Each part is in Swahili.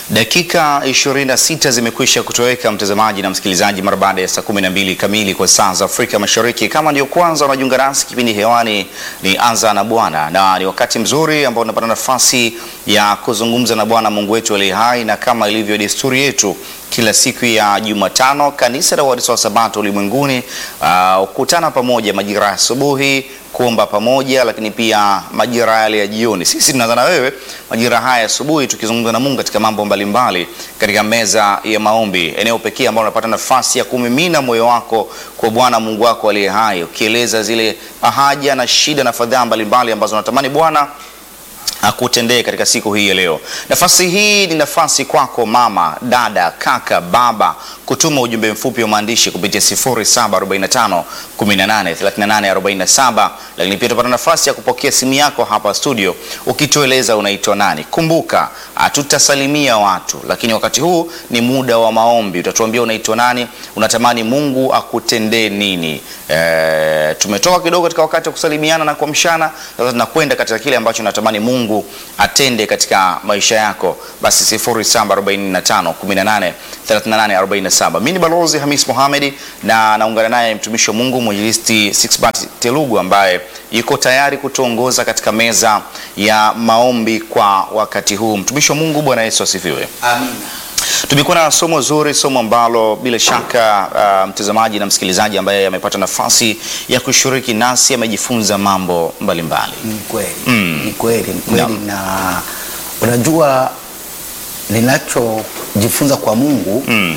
Dakika 26 zimekwisha kutoweka mtazamaji na msikilizaji, mara baada ya saa 12 kamili kwa saa za Afrika Mashariki. Kama ndio kwanza unajiunga nasi, kipindi hewani ni Anza na Bwana, na ni wakati mzuri ambao unapata nafasi ya kuzungumza na Bwana Mungu wetu aliye hai, na kama ilivyo desturi yetu kila siku ya Jumatano, kanisa la Waadventista wa Sabato ulimwenguni hukutana uh, pamoja majira ya asubuhi kuomba pamoja, lakini pia majira yale ya jioni. Sisi tunaanza na wewe majira haya asubuhi, tukizungumza na Mungu katika mambo mbalimbali katika meza ya maombi, eneo pekee ambalo unapata nafasi ya kumimina moyo wako kwa Bwana Mungu wako aliye hai, ukieleza zile haja na shida na fadhaa mbalimbali ambazo unatamani Bwana akutendee katika siku hii ya leo. Nafasi hii ni nafasi kwako mama, dada, kaka, baba kutuma ujumbe mfupi wa maandishi kupitia 0745 18 38 47, lakini pia utapata nafasi ya kupokea simu yako hapa studio ukitueleza unaitwa nani. Kumbuka hatutasalimia watu, lakini wakati huu ni muda wa maombi. Utatuambia unaitwa nani, unatamani Mungu akutendee nini. E, tumetoka kidogo katika wakati wa kusalimiana na kuamshana, sasa tunakwenda katika kile ambacho natamani Mungu atende katika maisha yako. Basi 0745 18 38 47. Mimi ni Balozi Hamis Mohamed na naungana naye mtumishi wa Mungu mwinjilisti Sixbert Telugu ambaye yuko tayari kutuongoza katika meza ya maombi kwa wakati huu. Mtumishi wa Mungu, Bwana Yesu asifiwe. Amina. Tumekuwa na somo zuri, somo ambalo bila shaka uh, mtazamaji na msikilizaji ambaye amepata nafasi ya kushiriki nasi amejifunza mambo mbalimbali. Ni kweli Mm. ni kweli ni kweli Naam. na unajua ninachojifunza kwa Mungu Mm.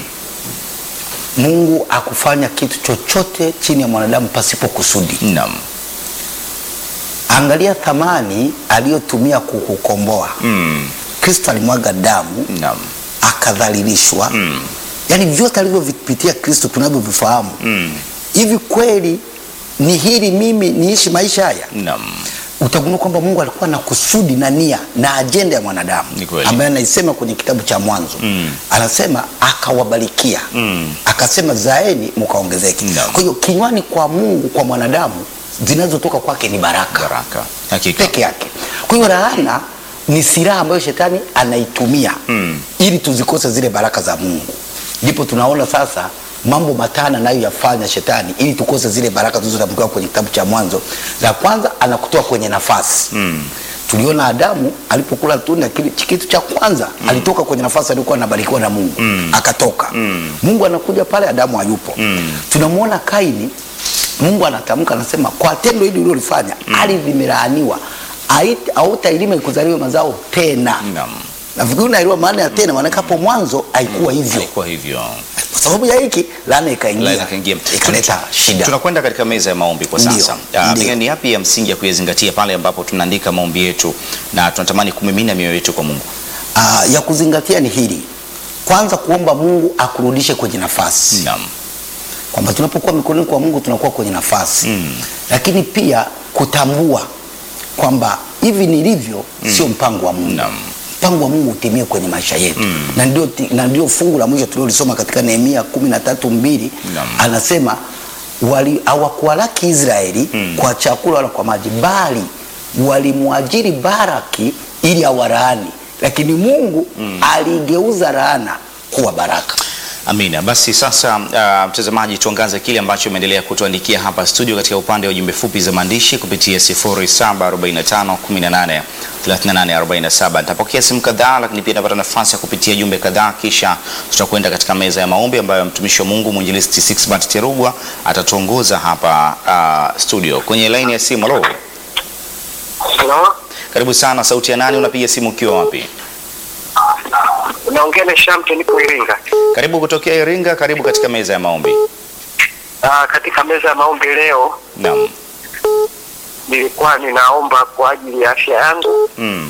Mungu akufanya kitu chochote chini ya mwanadamu pasipo kusudi. Naam. Angalia thamani aliyotumia kukukomboa. Mm. Kristo alimwaga damu, Naam. akadhalilishwa. Mm. Yaani vyote alivyovipitia Kristo tunavyovifahamu. Mm. Hivi kweli ni hili mimi niishi maisha haya? Naam. utagundua kwamba Mungu alikuwa na kusudi na nia na ajenda ya mwanadamu Ni kweli. ambaye anaisema kwenye kitabu cha Mwanzo Mm. anasema akawabarikia Mm. akasema zaeni mkaongezeke. Naam. Kwa hiyo kinywani kwa Mungu kwa mwanadamu zinazotoka kwake ni baraka Baraka. Hakika. peke yake. Kwa hiyo laana ni silaha ambayo shetani anaitumia Mm. ili tuzikose zile baraka za Mungu. Ndipo tunaona sasa mambo matano anayoyafanya shetani ili tukose zile baraka zilizotamkiwa kwenye kitabu cha Mwanzo. La kwanza anakutoa kwenye nafasi Mm. tuliona Adamu alipokula tunda kile kitu cha kwanza alitoka kwenye nafasi alikuwa anabarikiwa na Mungu akatoka. Mungu anakuja pale, Adamu hayupo. Tunamwona Kaini, Mungu anatamka anasema, kwa tendo hili ulilofanya ardhi imelaaniwa, Hait- hautailima ikuzaliwe mazao tena. Naam. Nafikiri unaelewa maana ya tena, maana hapo mwanzo haikuwa hivyo. Haikuwa hivyo. Kwa sababu ya hiki laana ikaingia, Laana ikaingia. ikaleta shida. Tunakwenda katika meza ya maombi kwa Ndio, sasa. Ah, ndio. Pengine ni yapi ya msingi ya kuyazingatia pale ambapo tunaandika maombi yetu na tunatamani kumimina mioyo yetu kwa Mungu? Ah, ya kuzingatia ni hili, kwanza kuomba Mungu akurudishe kwenye nafasi Naam. kwamba tunapokuwa mikononi kwa Mungu tunakuwa kwenye nafasi Mm. lakini pia kutambua kwamba hivi nilivyo sio mpango wa Mungu. Naam. Mpango wa Mungu utimie kwenye maisha yetu na ndio ti- na ndio fungu la mwisho tuliolisoma katika Nehemia kumi na tatu mbili Naam. anasema wali hawakuwalaki Israeli kwa chakula wala kwa maji, bali walimwajiri Baraki ili awalaani, lakini Mungu aligeuza laana kuwa baraka. Amina. Basi sasa, uh, mtazamaji, tuangaze kile ambacho umeendelea kutuandikia hapa studio katika upande wa jumbe fupi za maandishi kupitia 0745 18 38 47. Nitapokea simu kadhaa, lakini pia napata nafasi ya kupitia jumbe kadhaa, kisha tutakwenda katika meza ya maombi ambayo mtumishi wa Mungu mwinjilisti Sixbert Terugwa atatuongoza hapa uh, studio. Kwenye laini ya simu, halo, Halo, karibu sana. Sauti ya nani? Unapiga simu ukiwa wapi? unaongea na Shamte, nipo Iringa. Karibu kutokea Iringa, karibu katika meza ya maombi. Ah, katika meza ya maombi leo Naam. nilikuwa ninaomba kwa ajili ya afya yangu. Mm.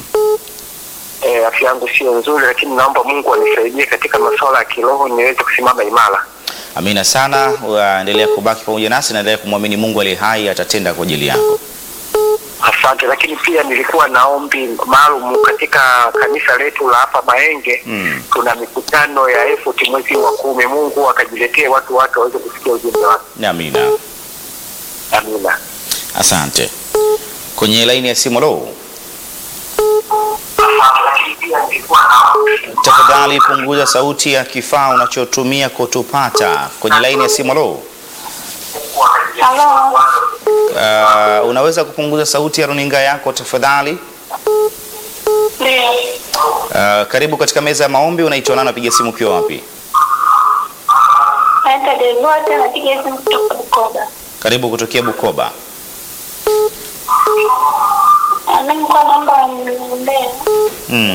E, afya yangu sio nzuri, lakini naomba Mungu anisaidie katika masuala ya kiroho niweze kusimama imara. Amina sana, waendelea kubaki pamoja nasi, naendelea kumwamini Mungu aliye hai atatenda kwa ajili yako. Asante. Lakini pia nilikuwa na ombi maalum katika kanisa letu la hapa Mahenge. Mm. Tuna mikutano ya effort mwezi wa kumi. Mungu akajiletee watu wake waweze kusikia ujumbe wake. Amina, Amina. asante. Kwenye laini ya simu, lo, Lakini pia nilikuwa na ombi tafadhali punguza sauti ya kifaa unachotumia kutupata kwenye laini ya simu. Halo, Halo. uh, unaweza kupunguza sauti ya runinga yako tafadhali? Ndio. Uh, karibu katika meza ya maombi. Unaitwa nani? Unapiga simu ukiwa wapi? Naitwa Devota napiga simu kutoka Bukoba. Karibu kutokea Bukoba. Mimi kwa naomba mniombee. Mm.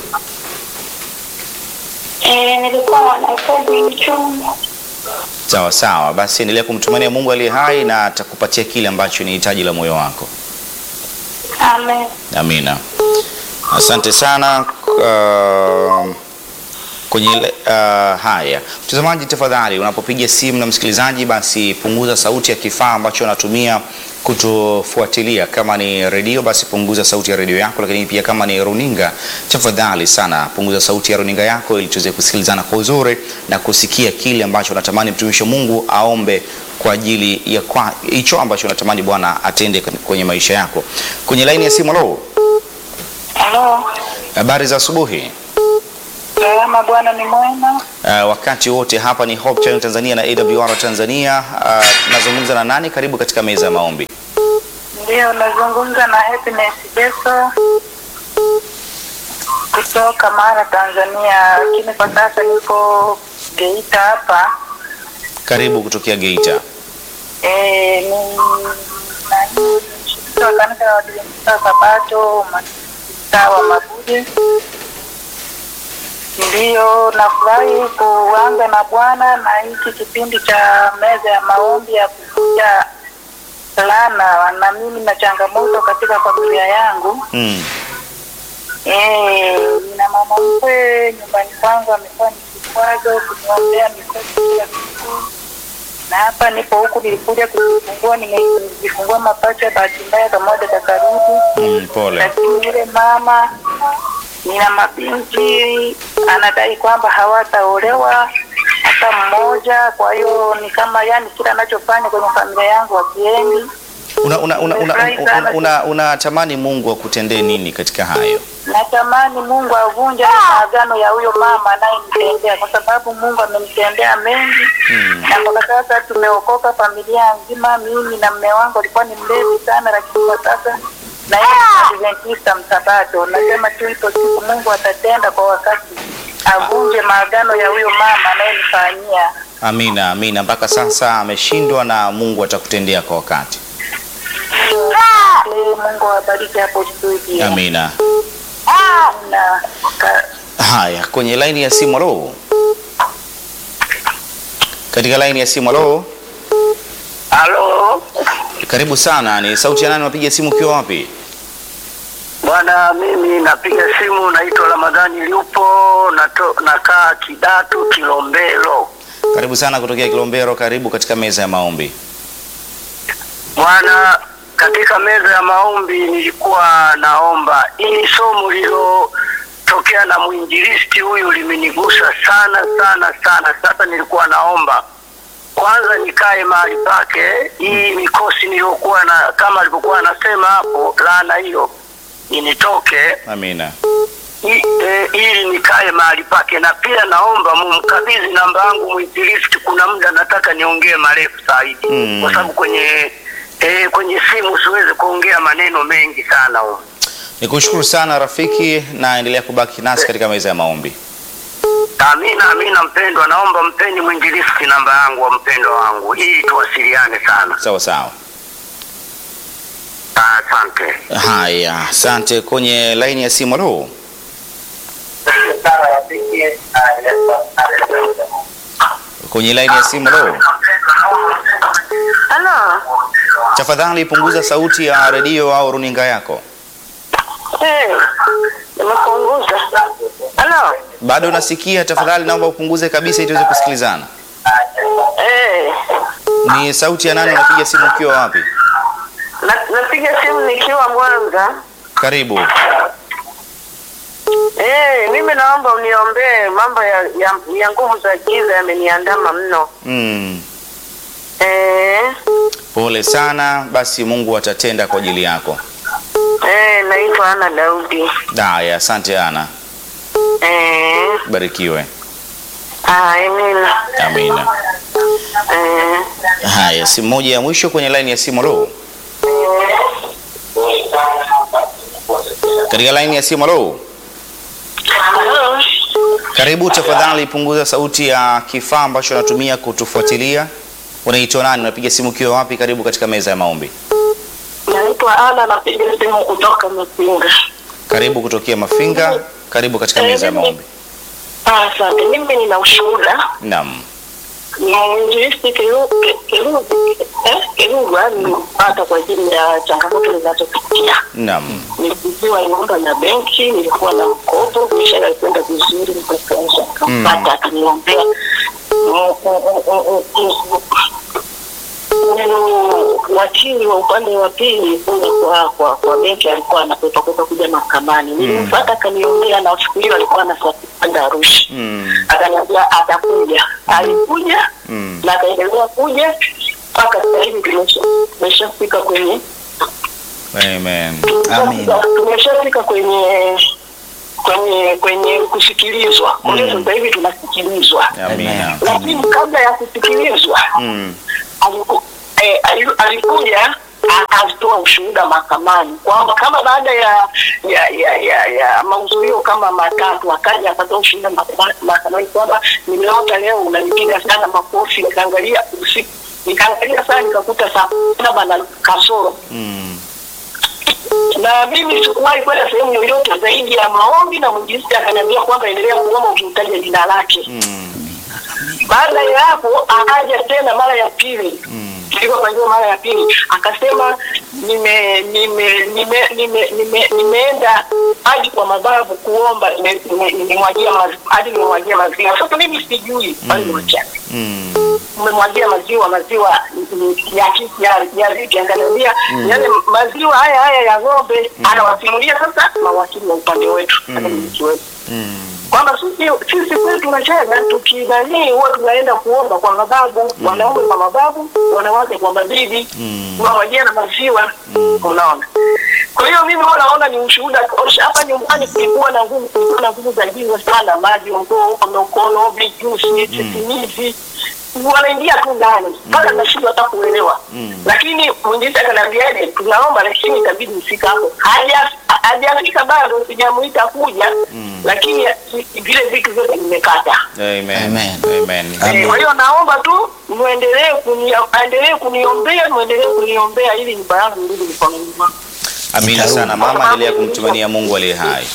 Eh, nilikuwa nahitaji mchumba. Sawa sawa, basi endelea kumtumania Mungu aliye hai na atakupatia kile ambacho ni hitaji la moyo wako. Amen. Amina. Asante sana uh, kwenye ile- uh, haya mtazamaji, tafadhali unapopiga simu na msikilizaji, basi punguza sauti ya kifaa ambacho unatumia kutufuatilia. Kama ni redio, basi punguza sauti ya redio yako, lakini pia kama ni runinga, tafadhali sana punguza sauti ya runinga yako ili tuweze kusikilizana kwa uzuri na kusikia kile ambacho unatamani mtumishi wa Mungu aombe kwa ajili ya kwa hicho ambacho unatamani Bwana atende kwenye maisha yako. Kwenye laini ya simu, halo. Halo. Habari za asubuhi. Salama, Bwana ni mwema. Uh, wakati wote hapa ni Hope Channel Tanzania na AWR Tanzania. Uh, nazungumza na nani? Karibu katika meza ya maombi. Ndio, nazungumza na Happiness Beso kutoka Mara, Tanzania, lakini kwa sasa niko Geita hapa. Karibu kutokea Geita. Eh, ni nani mshiriki wa kanisa la Waadventista wa Sabato mtaa wa Mabuye. Ndiyo, nafurahi kuanza na Bwana na hiki kipindi cha meza ya maombi ya kuvuja laana, na mimi na changamoto katika familia yangu. Mm. Eh, nina mama mkwe nyumbani kwangu amekuwa ni kikwazo kuniombea mikosi kila siku, na hapa nipo huku, nilikuja kujifungua, nimejifungua mapacha, bahati mbaya kamoja kakarudi Mm, pole. lakini yule mama nina mabinti anadai kwamba hawataolewa hata mmoja. Kwa hiyo ni kama yani, kila anachofanya kwenye familia yangu wakiendi. Una, una, una, una, Nimefurahi una, sana. una, unatamani Mungu akutendee nini katika hayo? Natamani Mungu avunje maagano ya huyo mama anayenitendea, kwa sababu Mungu amenitendea mengi Mm. na mpaka sasa tumeokoka familia nzima. Mimi na mme wangu alikuwa ni mlevi sana, lakini kwa sasa na yeye ni Adventista msabato. Nasema tu ipo siku Mungu atatenda kwa wakati, avunje maagano ya huyo mama anayenifanyia. Amina, amina. Mpaka sasa ameshindwa na Mungu atakutendea kwa wakati. Ee, Mungu awabariki hapo studio. Amina. Na ka, Haya, kwenye laini ya simu, halo. Katika laini ya simu, halo. Halo Karibu sana. Ni sauti ya nani? Unapiga simu ukiwa wapi? bwana, mimi napiga simu, naitwa Ramadhani Liupo, nato, nakaa Kidatu Kilombero. Karibu sana kutokea Kilombero. Karibu katika meza ya maombi. Bwana, katika meza ya maombi nilikuwa naomba ili somo lililotokea na mwinjilisti huyu limenigusa sana sana sana. Sasa nilikuwa naomba kwanza nikae mahali pake, hii mikosi niliyokuwa na kama alivyokuwa anasema hapo, laana hiyo initoke Amina. I- eh, ili nikae mahali pake, na pia naomba mumkabidhi namba yangu mwinjilisti. Kuna muda nataka niongee marefu zaidi Mm. kwa sababu kwenye eh, kwenye simu siwezi kuongea maneno mengi sana huko. Nikushukuru sana rafiki, na endelea kubaki nasi katika meza ya maombi. Amina, amina. Mpendwa, naomba mpeni mwinjilisti namba yangu wa mpendwa wangu ili tuwasiliane sana. Sawa sawa. Asante. Haya, asante. Kwenye laini ya simu, halo. Kwenye laini ya simu, halo. halo Tafadhali punguza sauti ya redio au runinga yako. Eh, nimepunguza. Halo Bado unasikia? Tafadhali naomba upunguze kabisa ili tuweze kusikilizana. eh, Ni sauti ya nani? Unapiga simu ukiwa wapi? na- napiga simu nikiwa Mwanza. Karibu. Eh, mimi naomba uniombee mambo ya, ya, ya nguvu za giza yameniandama mno. Mm. Eh, Pole sana. Basi Mungu atatenda kwa ajili yako. eh, naitwa Ana Daudi. Haya, asante Ana. Eh, barikiwe. Ah, amina. Amina. Eh, Haya, simu moja ya mwisho kwenye laini ya simu. Halo, katika laini ya simu. Halo, halo. karibu. Tafadhali punguza sauti ya kifaa ambacho unatumia kutufuatilia. Unaitwa nani? Unapiga simu ukiwa wapi? Karibu katika meza ya maombi. Naitwa Ana, napiga simu kutoka Mapinga. Karibu kutokea Mafinga. Karibu katika meza ya maombi. Ah, Asante. Mimi nina ushuhuda Naam. mwinjilisti Kerugwa nilipata kwa ajili ya changamoto ninazopitia. Naam. Nilipigiwa nyumba na benki, nilikuwa na mkopo, biashara ilikwenda vizuri, nikakaisha kapata, akaniombea wakili wa upande wa pili kule kwa kwa kwa benki alikuwa anakwepa kwepa kuja mahakamani. Nilimfuata akaniombea, na siku hiyo alikuwa anasafiri kwenda Arusha Mm. akaniambia atakuja. Alikuja Mm. na akaendelea kuja mpaka sasa hivi tumesha- tumeshafika kwenye Amen. Amen. tumeshafika kwenye kwenye kwenye kusikilizwa. Kwa hiyo sasa hivi tunasikilizwa, Amina. lakini kabla ya kusikilizwa Mm. aliku, eh, ali- alikuja akatoa ushuhuda mahakamani kwamba kama baada ya ya ya ya, ya mahudhurio kama matatu akaja akatoa ushuhuda mahakama- mahakamani kwamba nimeota leo unanipiga sana makofi, nikaangalia usiku nikaangalia saa nikakuta saa saba na kasoro Mm. na mimi sikuwahi kwenda sehemu yoyote zaidi ya maombi, na mwinjilisti akaniambia kwamba endelea kuomba ukimtaja jina lake. Mm. Baada ya hapo akaja tena mara ya pili tulivyopangiwa mara ya pili akasema nime nime nime nime nime nimeenda hadi kwa mababu kuomba nime- nime- nimemwagia mazi- hadi nimemwagia maziwa. Sasa mimi sijui bali ni wachache Mm. umemwagia maziwa maziwa mm, ya ki- ya ya vipi anganiambia yale maziwa haya haya ya ng'ombe anawasimulia sasa mawakili wa upande wetu hata mmiliki wetu Mm. kwamba sisi sisi kwetu tunacheza tukidhanii huwa tunaenda kuomba kwa mababu wanaume kwa mababu wanawake kwa mabibi tunawajia na maziwa unaona kwa hiyo mimi huwa naona ni ushuhuda tosha hapa nyumbani kulikuwa na nguvu kulikuwa na nguvu za giza sana maji ngoo mikono vijusi sisimizi wanaingia tu ndani mpaka nashindwa hata kuelewa lakini mwinjisi akaniambiaje tunaomba lakini itabidi ufika hapo Haja- hajafika bado sijamuita kuja lakini vile vitu vyote vimekata Amen. Amen. Amen. Eh, kwa hiyo naomba tu muendelee kuni aendelee kuniombea muendelee kuniombea ili nyumba yangu irudi mikononi mwangu Amina sana mama, endelea kumtumania Mungu aliye hai.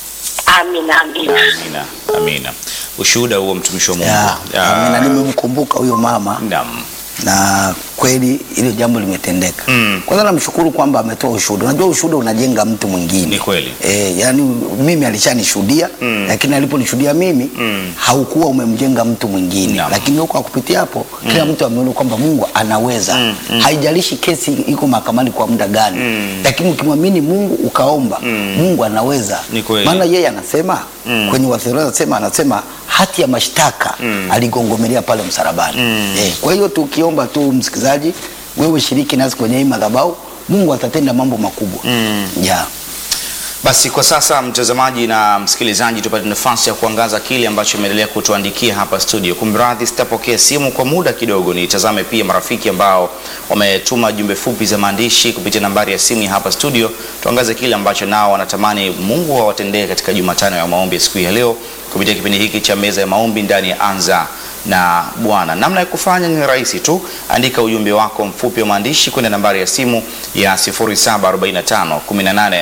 amina amina Amina. Amina. Ushuhuda huo mtumishi wa Mungu. Ya, Ah, amina. Nimemkumbuka huyo mama Naam. na kweli hilo jambo limetendeka. Mm. Kwanza namshukuru kwamba ametoa ushuhuda. Unajua ushuhuda unajenga mtu mwingine. Ni kweli. E, yani mimi alishanishuhudia Mm. lakini aliponishuhudia mimi Mm. haukuwa umemjenga mtu mwingine Naam. lakini huko kupitia hapo kila mtu ameona kwamba Mungu anaweza Mm, mm. haijalishi kesi iko mahakamani kwa muda gani Mm. lakini ukimwamini Mungu ukaomba Mm. Mungu anaweza Ni kweli. maana yeye anasema Mm. kwenye Wathesalonike anasema anasema hati ya mashtaka Mm. aligongomelea pale msalabani Mm. eh, kwa hiyo tukiomba tu msikilizaji wewe shiriki nasi kwenye hii madhabahu Mungu atatenda mambo makubwa Mm. yeah. Basi kwa sasa mtazamaji na msikilizaji, tupate nafasi ya kuangaza kile ambacho imeendelea kutuandikia hapa studio. Kumradhi, sitapokea simu kwa muda kidogo, nitazame pia marafiki ambao wametuma jumbe fupi za maandishi kupitia nambari ya simu ya hapa studio. Tuangaze kile ambacho nao wanatamani Mungu awatendee katika Jumatano ya maombi ya siku hii ya leo kupitia kipindi hiki cha meza ya maombi ndani ya Anza na Bwana. Namna ya kufanya ni rahisi tu, andika ujumbe wako mfupi wa maandishi kwenda nambari ya simu ya 0745 18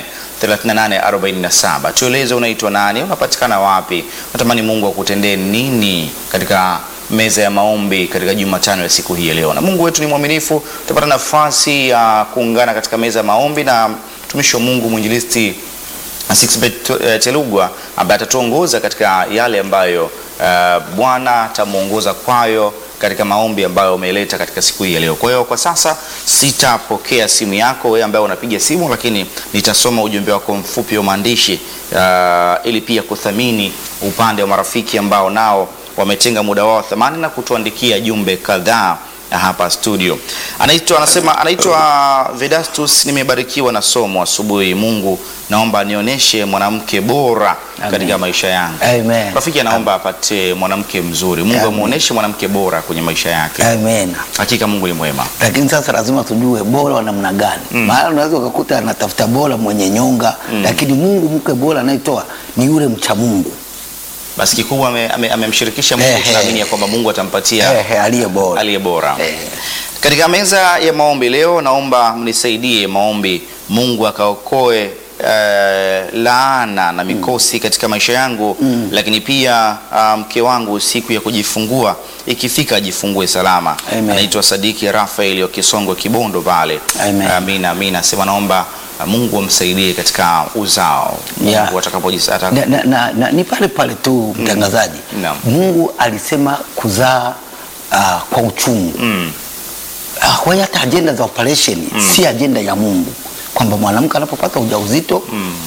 3847. Tueleze unaitwa nani, unapatikana wapi, unatamani Mungu akutendee nini katika meza ya maombi katika Jumatano ya siku hii ya leo. Na Mungu wetu ni mwaminifu, tutapata nafasi ya kuungana katika meza ya maombi na mtumishi wa Mungu mwinjilisti Sixbet eh, Telugwa ambaye atatuongoza katika yale ambayo eh, Bwana atamuongoza kwayo katika maombi ambayo umeleta katika siku hii ya leo. Kwa hiyo kwa sasa sitapokea simu yako wewe ambaye unapiga simu, lakini nitasoma ujumbe wako mfupi wa maandishi uh, ili pia kuthamini upande wa marafiki ambao nao wametenga muda wao thamani na kutuandikia jumbe kadhaa hapa studio. Anaitwa anasema anaitwa Vedastus, nimebarikiwa na somo asubuhi. Mungu naomba nionyeshe mwanamke bora Amen. katika maisha yangu. Amen. Rafiki anaomba apate mwanamke mzuri. Mungu Amen. amuoneshe mwanamke bora kwenye maisha yake. Amen. Hakika Mungu ni mwema. lakini sasa lazima tujue bora wa namna gani mm. maana unaweza ukakuta anatafuta bora mwenye nyonga mm. lakini mungu mke bora anayetoa ni yule mcha mungu Basi kikubwa ame- ame- amemshirikisha Mungu, Ehe. tunaamini ya kwamba Mungu atampatia Ehe, aliye bora aliye bora. Eh. Katika meza ya maombi leo, naomba mnisaidie maombi, Mungu akaokoe eh, laana na mikosi katika maisha yangu lakini pia ah, mke wangu siku ya kujifungua ikifika ajifungue salama. Amen. Anaitwa Sadiki Rafael wa Kisongo Kibondo pale. Amen. Amina, amina. Sema naomba ah, Mungu amsaidie katika uzao. Yeah. Mungu atakapojisa ata- na, na, na, na, ni pale pale tu mtangazaji Naam. mungu alisema kuzaa uh, kwa uchungu Mm. Ah, kwa hiyo hata ajenda za operation si ajenda ya mungu kwamba mwanamke anapopata ujauzito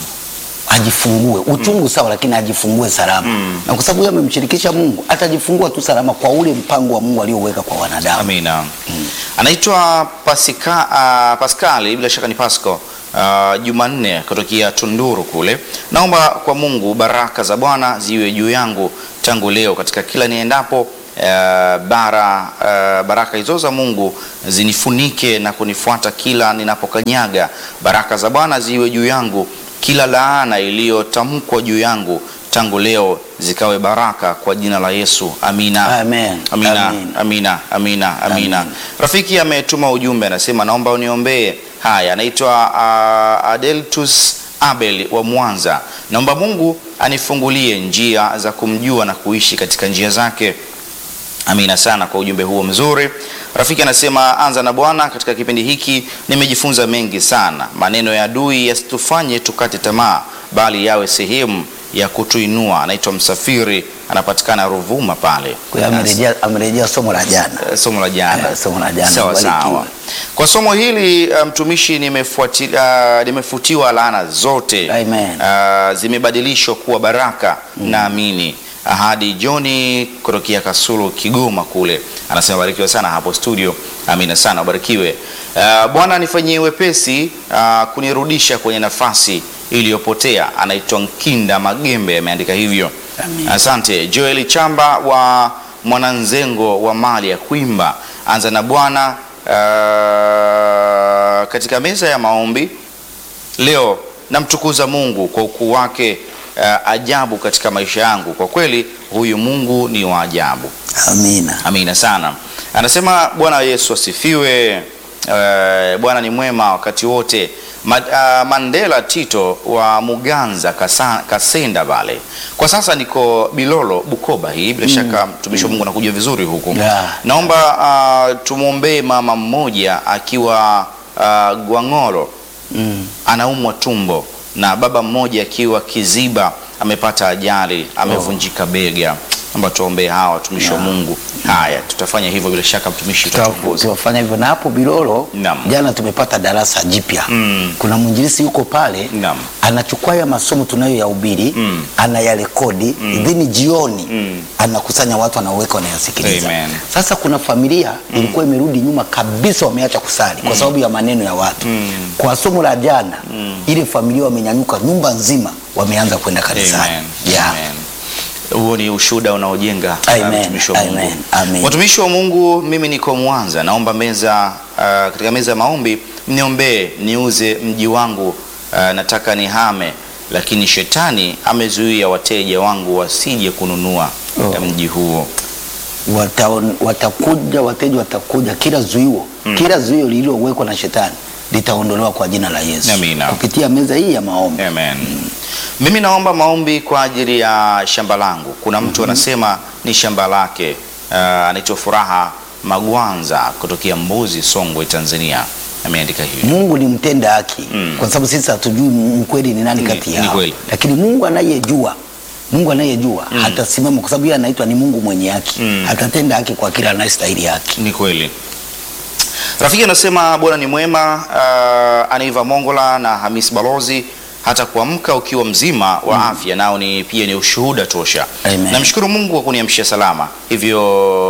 ajifungue uchungu sawa lakini ajifungue salama na kwa sababu yeye amemshirikisha mungu atajifungua tu salama kwa ule mpango wa mungu alioweka kwa wanadamu Amina. Anaitwa Pasika, uh, Paskali, bila shaka ni Pasco uh, Jumanne kutokea Tunduru kule. Naomba kwa Mungu baraka za Bwana ziwe juu yangu tangu leo katika kila niendapo. Uh, bara uh, baraka hizo za Mungu zinifunike na kunifuata kila ninapokanyaga. Baraka za Bwana ziwe juu yangu, kila laana iliyotamkwa juu yangu tangu leo zikawe baraka kwa jina la Yesu. Amina. Amen. Amina, Amen. amina, amina, amina. Amen. Rafiki ametuma ujumbe anasema, naomba uniombee. Haya, anaitwa uh, Adeltus Abel wa Mwanza. Naomba Mungu anifungulie njia za kumjua na kuishi katika njia zake. Amina sana kwa ujumbe huo mzuri. Rafiki anasema anza na Bwana. Katika kipindi hiki nimejifunza mengi sana. Maneno ya adui yasitufanye tukate tamaa, bali yawe sehemu ya kutuinua. Anaitwa Msafiri, anapatikana Ruvuma pale. kwa hiyo amerejea amerejea somo la jana Eh, somo la jana. Eh, somo la jana. Sawa Barikiwe. sawa. Kwa somo hili uh, mtumishi, nimefuati- uh, nimefutiwa laana zote Amen. uh, zimebadilishwa kuwa baraka. Naamini ahadi. Johni kutokea Kasulu, Kigoma kule anasema barikiwe sana hapo studio. Amina sana, ubarikiwe. Uh, Bwana nifanyie wepesi uh, kunirudisha kwenye nafasi iliyopotea. Anaitwa Nkinda Magembe, ameandika hivyo. Amin. Asante Joel Chamba wa Mwananzengo wa mali ya Kwimba, anza na Bwana. Uh, katika meza ya maombi leo namtukuza Mungu kwa ukuu wake uh, ajabu katika maisha yangu. Kwa kweli huyu Mungu ni wa ajabu. amina Amina sana. Anasema Bwana Yesu asifiwe. Uh, Bwana ni mwema wakati wote. Ma, uh, Mandela Tito wa Muganza Kasa, Kasenda Vale. Kwa sasa niko Bilolo Bukoba hii bila shaka mtumishi wa Mungu anakuja vizuri huku. Yeah. Naomba uh, tumwombee mama mmoja akiwa uh, Gwang'olo mm. anaumwa tumbo na baba mmoja akiwa Kiziba amepata ajali, amevunjika bega. Naomba tuombee hawa watumishi wa Mungu. Haya, tutafanya hivyo bila shaka, mtumishi utatuongoza. tuwafanya hivyo na hapo Bilolo Naam. jana tumepata darasa jipya Mm. kuna mwinjilisi yuko pale Naam. anachukua ya masomo tunayoyahubiri Mm. anayarekodi then jioni Mm. anakusanya watu anaweka wanayasikiliza Amen. sasa kuna familia ilikuwa imerudi nyuma kabisa wameacha kusali kwa sababu ya maneno ya watu kwa somo la jana ile familia wamenyanyuka nyumba nzima wameanza kwenda kanisani Amen. yeah. Amen. Huo ni ushuhuda unaojenga Amen. uh, mtumishi wa Mungu. Amen. Amen. Watumishi wa Mungu, mimi niko Mwanza, naomba meza uh, katika meza ya maombi mniombee niuze mji wangu uh, nataka nihame, lakini shetani amezuia wateja wangu wasije kununua Oh. uh, mji huo. Wataon- watakuja wateja watakuja kila zuio kila zuio lililowekwa na shetani litaondolewa kwa jina la Yesu Amina. kupitia meza hii ya maombi Amen. Mimi naomba maombi kwa ajili ya shamba langu. Kuna mtu anasema ni shamba lake, uh, anaitwa Furaha Magwanza kutokea Mbuzi, Songwe, Tanzania. Ameandika hivi. Mungu ni mtenda haki Mm. kwa sababu sisi hatujui mkweli ni nani Ni- kati ni yao kweli. lakini Mungu anayejua Mungu anayejua hatasimama kwa sababu yeye anaitwa ni Mungu mwenye haki Mm. atatenda haki kwa kila anayestahili haki Ni kweli. Rafiki anasema Bwana ni mwema. Uh, Aniva Mongola na Hamis Balozi, hata kuamka ukiwa mzima wa afya nao ni pia ni ushuhuda tosha. Amen. Namshukuru Mungu kwa kuniamsha salama, hivyo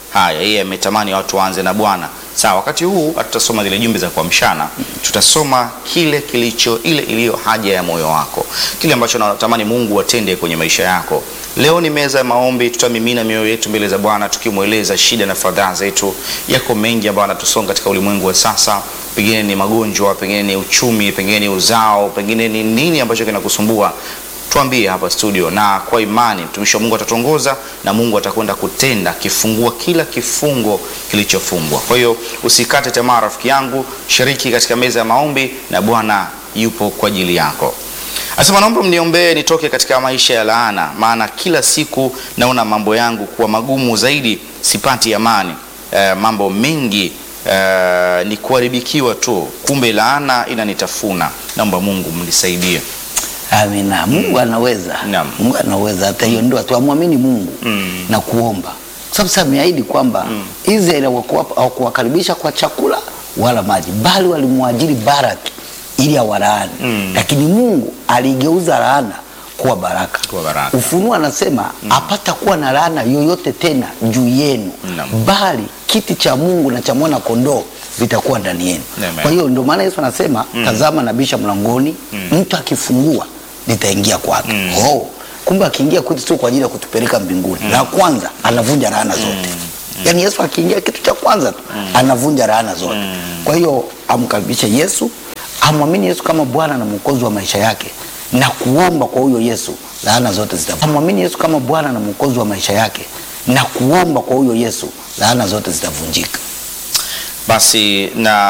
Haya, yeye ametamani watu waanze na Bwana. Sawa, wakati huu hatutasoma zile jumbe za kuamshana, tutasoma kile kilicho ile iliyo haja ya moyo wako, kile ambacho natamani Mungu atende kwenye maisha yako. Leo ni meza ya maombi, tutamimina mioyo yetu mbele za Bwana tukimweleza shida na fadhaa zetu. Yako mengi ambayo anatusonga katika ulimwengu wa sasa, pengine ni magonjwa, pengine ni uchumi, pengine ni uzao, pengine ni nini ambacho kinakusumbua tuambie hapa studio, na kwa imani mtumishi wa Mungu atatuongoza na Mungu atakwenda kutenda, akifungua kila kifungo kilichofungwa. Kwa hiyo usikate tamaa, rafiki yangu, shiriki katika meza ya maombi na Bwana yupo kwa ajili yako. Asema, naomba mniombee nitoke katika maisha ya laana, maana kila siku naona mambo yangu kuwa magumu zaidi, sipati amani. Eh, mambo mengi eh, ni kuharibikiwa tu, kumbe laana inanitafuna. Naomba Mungu mnisaidie. Amina. Mungu anaweza. Naam. Mungu anaweza hata hiyo ndoa tuamwamini Mungu na kuomba. Kwa sababu sasa ameahidi kwamba Israeli hawakuwapa- hawakuwakaribisha kwa chakula wala maji, bali walimwajiri Baraki ili awalaani. Lakini Mungu aligeuza laana kuwa baraka. Kuwa baraka. Ufunuo anasema hapata kuwa na laana yoyote tena juu yenu, Naam. bali kiti cha Mungu na cha mwana kondoo vitakuwa ndani yenu. Amen. Kwa hiyo ndio maana Yesu anasema tazama, nabisha mlangoni, mtu akifungua nitaingia kwake. Oh, kumbe akiingia kwetu sio kwa ajili ya kutupeleka mbinguni. La kwanza anavunja laana zote. Yaani Yesu akiingia kitu cha kwanza tu anavunja laana zote. Kwa hiyo amkaribishe Yesu, amwamini Yesu kama Bwana na Mwokozi wa maisha yake na kuomba kwa huyo Yesu, laana zote zitavunjika. Amwamini Yesu kama Bwana na Mwokozi wa maisha yake na kuomba kwa huyo Yesu, laana zote zitavunjika. Basi na